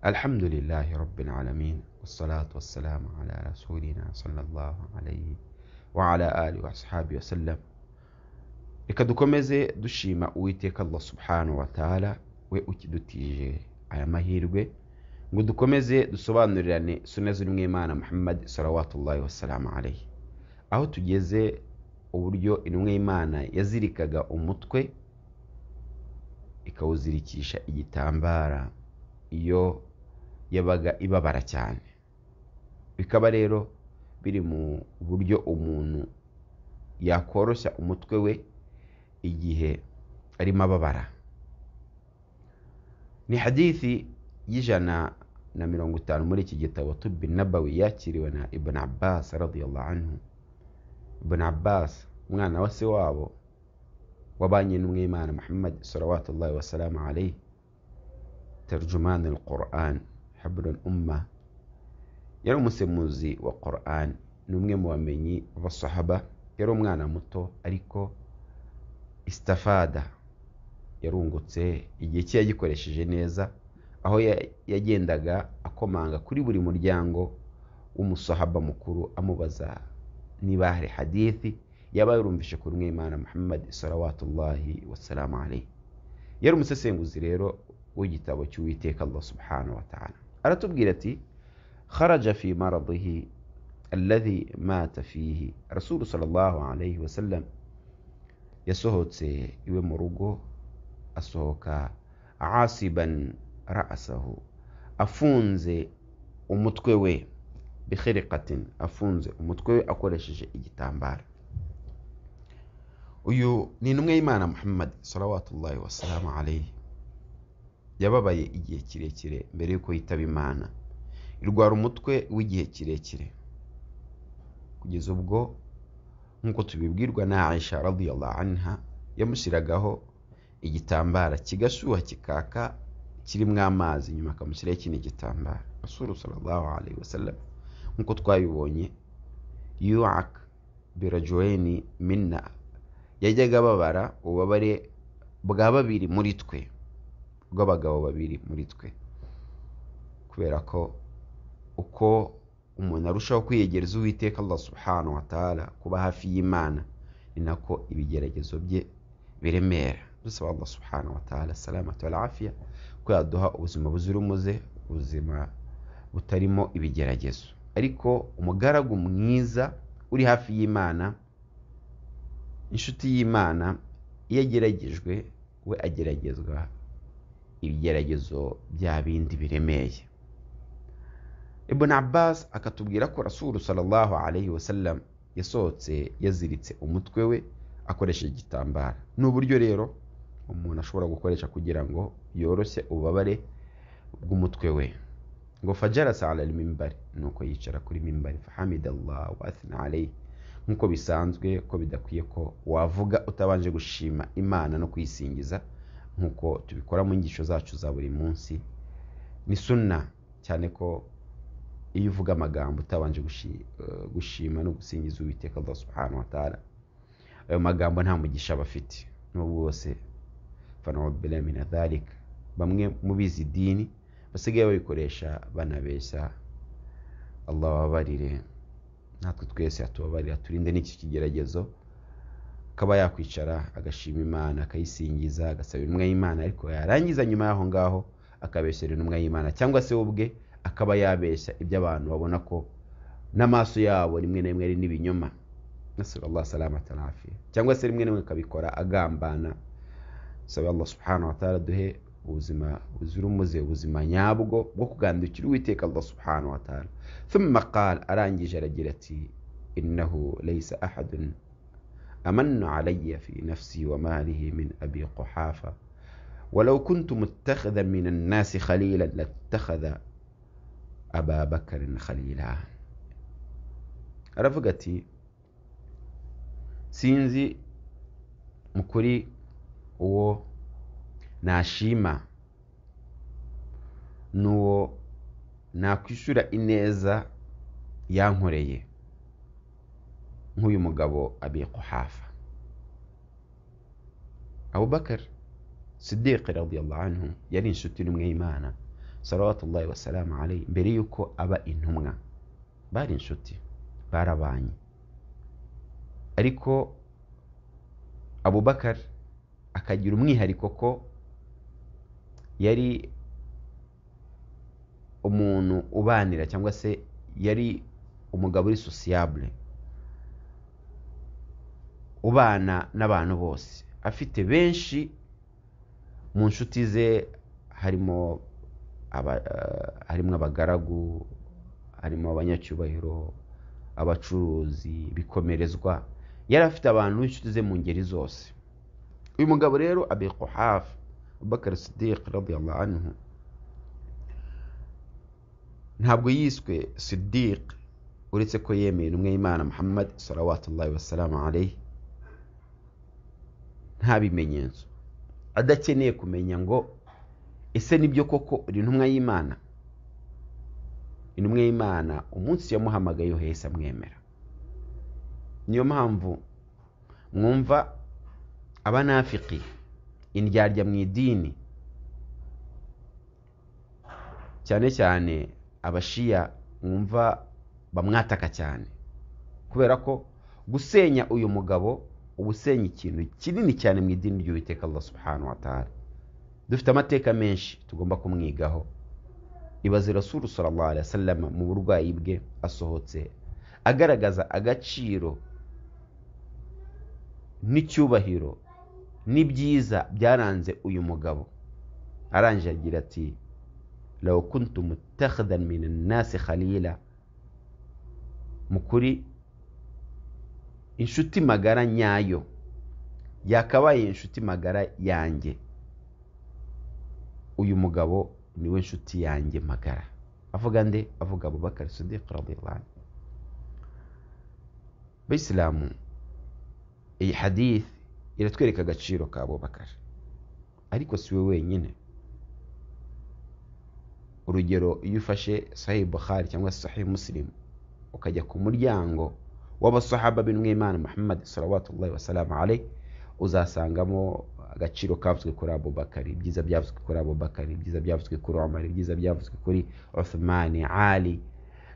الحمد لله رب العالمين والصلاة والسلام على رسولنا صلى الله عليه وعلى آله وأصحابه وسلم reka dukomeze dushima uwiteka Allah subhanahu wa ta'ala we ukidutije aya mahirwe ngo dukomeze dusobanurirane suna zirimo imana muhammad salawatullahi wasalamu alayhi aho tugeze uburyo intumwa y'imana yazirikaga umutwe ikawuzirikisha igitambara iyo yabaga ibabara cyane bikaba rero biri mu buryo umuntu yakoroshya umutwe we igihe arimo ababara ni hadithi y'ijana na mirongo itanu muri iki gitabo tubi nabawi yakiriwe na ibn abbas radiyallahu anhu ibn abbas umwana wa se wabo wabanye n'umwimana muhammad salawatullahi wasalamu alayhi ترجمان القرآن حبر الأمة yari umusemuzi wa Quran ni umwe mu bamenyi b'abasahaba yari umwana muto ariko istafada yarungutse igihe cye yagikoresheje neza aho yagendaga akomanga kuri buri muryango w'umusahaba mukuru amubaza niba hari hadithi yaba yarumvishe kuri umwe imana muhammad salawatullahi wasalamu alayhi yari umusesenguzi rero w'igitabo cy'uwiteka allah subhanahu wa ta'ala aratubwira ati kharaja fi maradihi alladhi mata fihi rasulu sallallahu alayhi wasallam yasohotse iwe mu rugo asohoka asiban ra'asahu afunze umutwe we bikhiriqatin afunze umutwe we akoresheje igitambaro uyu ni intumwa y'imana muhammad salawatullahi wasalamu alayhi yababaye igihe kirekire mbere y'uko yitaba imana irwara umutwe w'igihe kirekire kugeza ubwo nk'uko tubibwirwa na aisha radiyallahu anha yamushyiragaho igitambara kigashyuha kikaka kirimo amazi nyuma akamushyiraho ikindi gitambaro rasuru sallallahu alayhi wasallam nk'uko twabibonye yuak birajoeni minna yajyaga ababara ububabare bwa babiri muri twe rw'abagabo babiri muri twe kubera ko uko umuntu arushaho kwiyegereza uwiteka Allah subhanahu wa ta'ala kuba hafi y'Imana ni nako ibigeragezo bye biremera dusaba Allah subhanahu wa ta'ala salamatu wal afiya ko yaduha ubuzima buzira umuze ubuzima butarimo ibigeragezo ariko umugaragu mwiza uri hafi y'Imana inshuti y'Imana iyo ageragejwe we ageragezwa ibigeragezo bya bindi biremeye ibn abbas akatubwira ko rasulu sallallahu alayhi wasallam yasohotse yaziritse umutwe we akoresheje igitambaro ni uburyo rero umuntu ashobora gukoresha kugira ngo yoroshye ububabare bw'umutwe we ngo fajarasa ala mimbari nuko yicara kuri mimbari fahamidallah wa athna alayhi nk'uko bisanzwe ko bidakwiye ko wavuga utabanje gushima imana no kuyisingiza nk'uko tubikora mu nyigisho zacu za buri munsi ni sunna cyane ko iyo uvuga amagambo utabanje gushima no gusingiza uwiteka Allah subhanahu wa ta'ala ayo magambo nta mugisha aba afite n'ubwo bose fanawabila min dhalika bamwe mu bizi dini basigaye babikoresha banabeshya Allah wabarire natwe twese atubabarira turinde n'iki kigeragezo akaba yakwicara agashima imana akayisingiza agasaba intumwa y'imana ariko yarangiza nyuma y'aho ngaho akabeshyera intumwa y'imana cyangwa se ubwe akaba yabeshya ibyo abantu babona ko n'amaso yabo rimwe na rimwe ari n'ibinyoma nasallallahu salamata nafi cyangwa se rimwe na rimwe akabikora agambana saba Allah subhanahu wa ta'ala duhe ubuzima buzira umuze ubuzima nyabwo bwo kugandukira uwiteka Allah subhanahu wa ta'ala thumma qala arangije aragira ati innahu laysa ahadun أمن علي في نفسي وماله من أبي قحافة ولو كنت متخذا من الناس خليلا لاتخذ أبا بكر خليلا رفقتي sinzi mukuri uwo nashima n'uwo nakwishyura ineza yankoreye nk'uyu mugabo abi kuhafa abubakar siddiq radiyallahu anhu yari inshuti n'umwe y'imana salawatullahi wasalamu alayhi mbere y'uko aba intumwa bari inshuti barabanye ariko abubakar akagira umwihariko ko yari umuntu ubanira cyangwa se yari umugabo uri sosiyabure ubana n'abantu bose afite benshi mu nshuti ze harimo aba- eh, harimo abagaragu harimo abanyacyubahiro abacuruzi bikomerezwa yari afite abantu b'inshuti ze mu ngeri zose uyu mugabo rero abi quhafa abubakar sidiq radiyallahu anhu ntabwo yiswe sidiq uretse ko yemeye intumwa y'imana muhammad salawatullahi wasalamu alayhi nta bimenyetso adakeneye kumenya ngo ese nibyo koko uri intumwa y'imana intumwa y'imana umunsi yamuhamagaye yahise amwemera niyo mpamvu mwumva abanafiki indyarya mu idini cyane cyane abashiya mwumva bamwataka cyane kubera ko gusenya uyu mugabo uba usenya ikintu kinini cyane mu idini ry'uwiteka Allah subhanahu wa ta'ala dufite amateka menshi tugomba kumwigaho ibaze rasulu sallallahu alaihi wasallam mu burwayi bwe asohotse agaragaza agaciro n'icyubahiro n'ibyiza byaranze uyu mugabo arangije agira ati law kuntu mutakhidan min annasi khalila mu kuri inshuti magara nyayo yakabaye inshuti magara yanjye uyu mugabo niwe nshuti yanjye magara avuga nde avuga abubakar sidiq radiyallahu anhu bayisilamu iyi hadith iratwereka agaciro ka abubakar ariko si we wenyine urugero iyo ufashe sahi bukhari cyangwa se sahi musilimu ukajya ku muryango w'abasahaba b'inwimana muhammad salawatullahi wasalamu alayhi uzasangamo agaciro kavuzwe kuri abubakari ibyiza byavuzwe kuri abubakari ibyiza byavuzwe kuri omar ibyiza byavuzwe kuri uthmani ali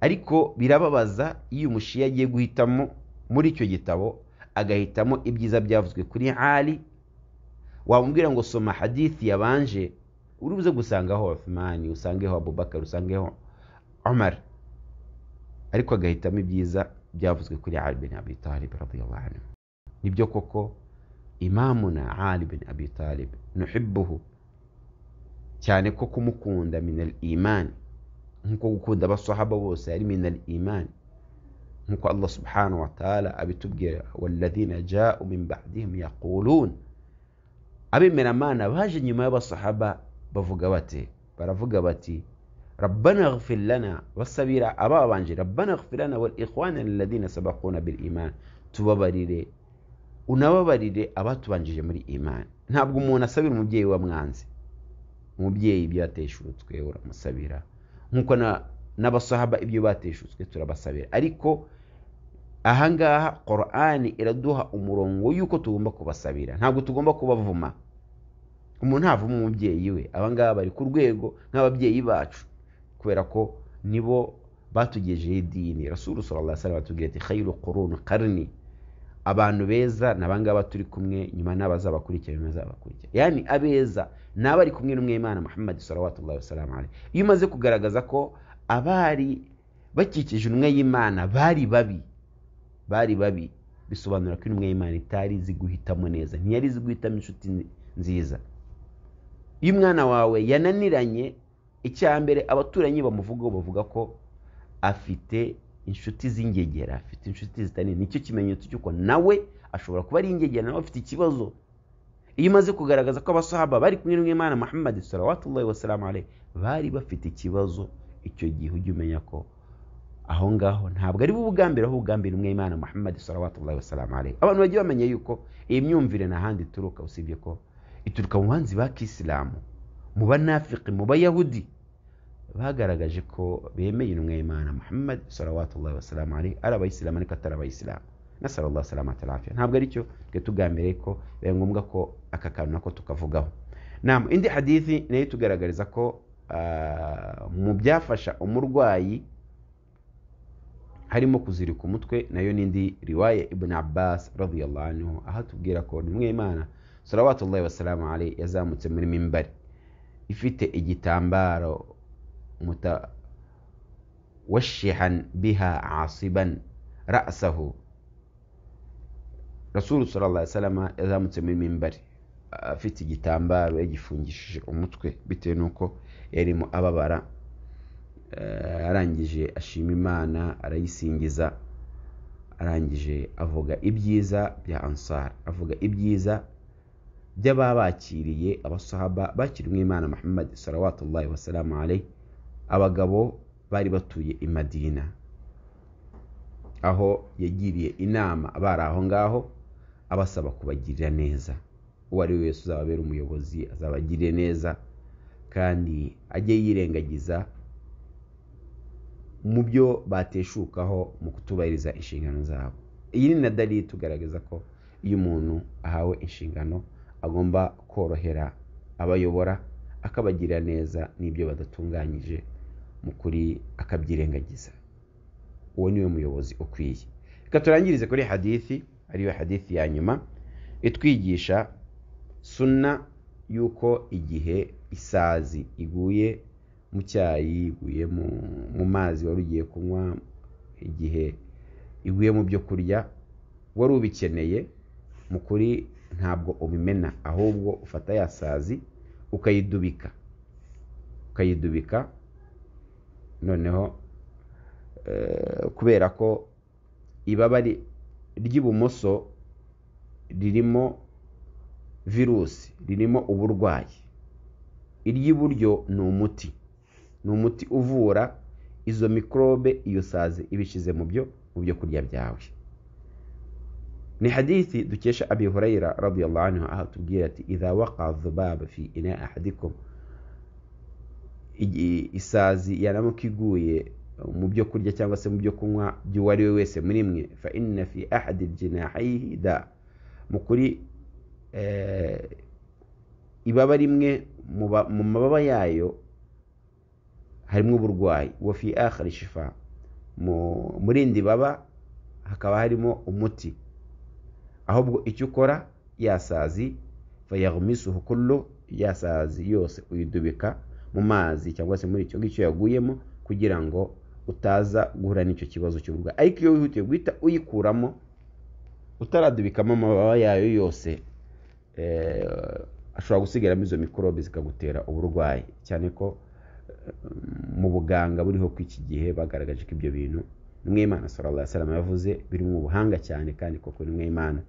ariko birababaza iyo umushiya agiye guhitamo muri icyo gitabo agahitamo ibyiza byavuzwe kuri ali wamubwira ngo soma hadithi yabanje uri buze gusangaho uthmani usangeho abubakar usangeho omar ariko agahitamo ibyiza byavuzwe kuri ali bin abi talib radiyallahu anhu nibyo koko imamuna ali bin abi talib nuhibbuhu cyane ko kumukunda minal imani nk'uko gukunda abasahaba bose ari minal imani nk'uko allah subhanahu wa ta'ala abitubwira walladhina ja'u min ba'dihim yaqulun abemeramana baje nyuma y'abasahaba bavuga bati baravuga bati rabbana ghfir lana basabira ababanje rabbana ghfir lana wal ikhwana alladhina sabaquna bil iman tubabarire unababarire abatubanjije muri imani ntabwo umuntu asabira umubyeyi wamwanze umubyeyi ibyo yateshutswe uramusabira nk'uko na- n'abasahaba ibyo bateshutswe turabasabira ariko ahangaha korani iraduha umurongo y'uko tugomba kubasabira ntabwo tugomba kubavuma umuntu ntavuma umubyeyi we abangaba bari ku rwego nk'ababyeyi bacu kubera ko nibo batugejeho idini rasulu sallallahu alaihi wasallam atubwira ati khairu qurun qarni abantu beza ni abangaba turi kumwe nyuma n'abazabakurikira nyuma n'abazabakurikira yani abeza ni abari kumwe n'umwimana muhammad salawatullahi wasalamu alayhi iyo umaze kugaragaza ko abari bakikije intumwa y'imana bari babi bari babi bisobanura ko intumwa y'imana itari izi guhitamo neza ntiyari izi guhitamo inshuti nzi- nziza iyo umwana wawe yananiranye icya mbere abaturanyi bamuvugaho bavuga ko afite inshuti z'ingegera afite inshuti zitanini nicyo kimenyetso cy'uko nawe ashobora kuba ari ingegera nawe afite ikibazo iyo umaze kugaragaza ko abasahaba bari kumwe n'umwana muhammad salawatullahi wasalamu alayhi bari bafite ikibazo icyo gihe ujya umenya ko aho ngaho ntabwo ari bo ubwambere aho ubwambere umwe imana muhammad salawatullahi wasalamu alayhi abantu bagiye bamenya yuko iyi myumvire nta handi ituruka usibye ko ituruka mu banzi ba kisilamu mu banafiki mu bayahudi bagaragaje ko bemeye intumwa y'imana muhammad salawatullahi wasalamu alayhi ari abayisilamu ariko atari abayisilamu nasalallah salamata alafiya ntabwo aricyo twe tugambiriye ko biba ngombwa ko aka kantu nako tukavugaho nam indi hadithi nayo itugaragariza ko ah, mu byafasha umurwayi harimo kuzirika umutwe nayo n'indi riwaye ibn abbas radiyallahu anhu aho atubwira ko nimwe imana salawatullahi wasalamu alayhi yazamutse muri mimbari ifite igitambaro muta washihan biha asiban ra'sahu rasulu sallallahu alaihi wasallam yazamutse muri mimbari afite igitambaro yagifungishije umutwe bitewe n'uko yarimo ababara Eh, arangije ashima imana arayisingiza arangije avuga ibyiza bya ansar avuga ibyiza by'ababakiriye abasahaba bakiriwe imana muhammad salawatullahi wasalamu alayhi abagabo bari batuye i madina aho yagiriye inama abari aho ngaho abasaba kubagirira neza uwo ari we wese uzababera umuyobozi azabagirire neza kandi ajye yirengagiza mu byo bateshukaho mu kutubahiriza inshingano zabo iyi ni na dali itugaragaza ko iyo umuntu ahawe inshingano agomba korohera abayobora akabagirira neza n'ibyo badatunganyije mu kuri akabyirengagiza uwo niwe muyobozi ukwiye reka turangirize kuri hadithi ariyo hadithi ya nyuma itwigisha suna y'uko igihe isazi iguye mu cyayi iguye mu, mu mazi wari ugiye kunywa igihe iguye mu byo kurya wari ubikeneye mu kuri ntabwo ubimena ahubwo ufata ya sazi ukayidubika ukayidubika noneho eh, kubera ko ibaba ri- ry'ibumoso ririmo virusi ririmo uburwayi iry'iburyo ni umuti ni umuti uvura izo mikorobe iyo sazi ibishyize mu byo mu byo kurya byawe ni hadithi dukesha abi hurayira radiyallahu anhu aho atubwira ati idha waqa dhubaba fi ina ahadikum igi- isazi yaramuka iguye mu byo kurya cyangwa se mu byo kunywa by'uwo ari we wese muri mwe fa inna fi ahadi jinahihi da mu kuri eh, ibaba rimwe mu ba- mu mababa yayo harimo uburwayi wa fi akhari shifa mu- mu rindi baba hakaba harimo umuti ahubwo icyo ukora yasazi fayagmisuhu kullu yasazi yose uyidubika mu mazi cyangwa se muri icyo ngicyo yaguyemo kugira ngo utaza guhura n'icyo kibazo cy'uburwayi ariko iyo wihutiye guhita uyikuramo utaradubikamo amababa yayo yose eh, ashobora gusigaramo izo mikorobe zikagutera uburwayi cyane ko eh, mu buganga buriho ku iki gihe bagaragaje ko ibyo bintu nimwe imana sallallahu alaihi wasallam yavuze biri mu buhanga cyane kandi koko nimwe imana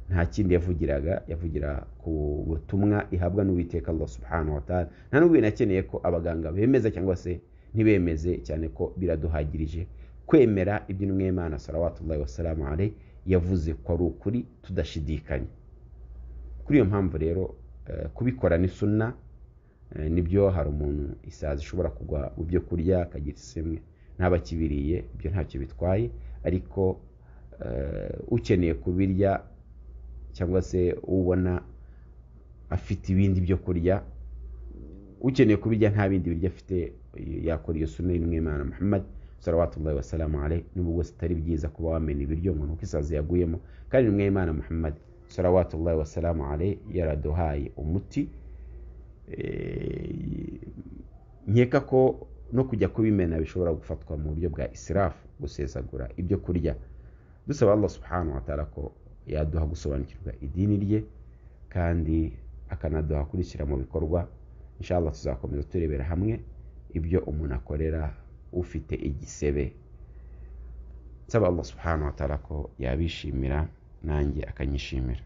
nta kindi yavugiraga yavugira ku butumwa ihabwa n'uwiteka Allah subhanahu wa ta'ala nta n'ubwo binakeneye ko abaganga bemeza cyangwa se ntibemeze cyane ko biraduhagirije kwemera ibyo nimwe imana salawatullahi wasalamu alaihi yavuze ko ari ukuri tudashidikanya kuri iyo mpamvu rero eh, kubikora ni sunna eh, nibyo hari umuntu isazi ishobora kugwa mu byo kurya akagira isemwe ntaba akibiriye ibyo ntacyo bitwaye ariko eh, ukeneye kubirya cyangwa se ubona afite ibindi byo kurya ukeneye kubirya nta bindi biryo afite yakora iyo sunna y'intumwa y'imana muhammad salawatullahi wasalamu alayhi nubwo bwose atari byiza kuba wamena ibiryo umuntu kuko isazi yaguyemo kandi intumwa y'imana muhammad salawatullahi wasalamu alayhi yaraduhaye umuti Eh, nkeka ko no kujya kubimena bishobora gufatwa mu buryo bwa isirafu gusesagura ibyo kurya dusaba Allah subhanahu wa ta'ala ko yaduha gusobanukirwa idini rye kandi akanaduha kurikira mu bikorwa inshallah tuzakomeza turebera hamwe ibyo umuntu akorera ufite igisebe nsaba Allah subhanahu wa ta'ala ko yabishimira nanjye akanyishimira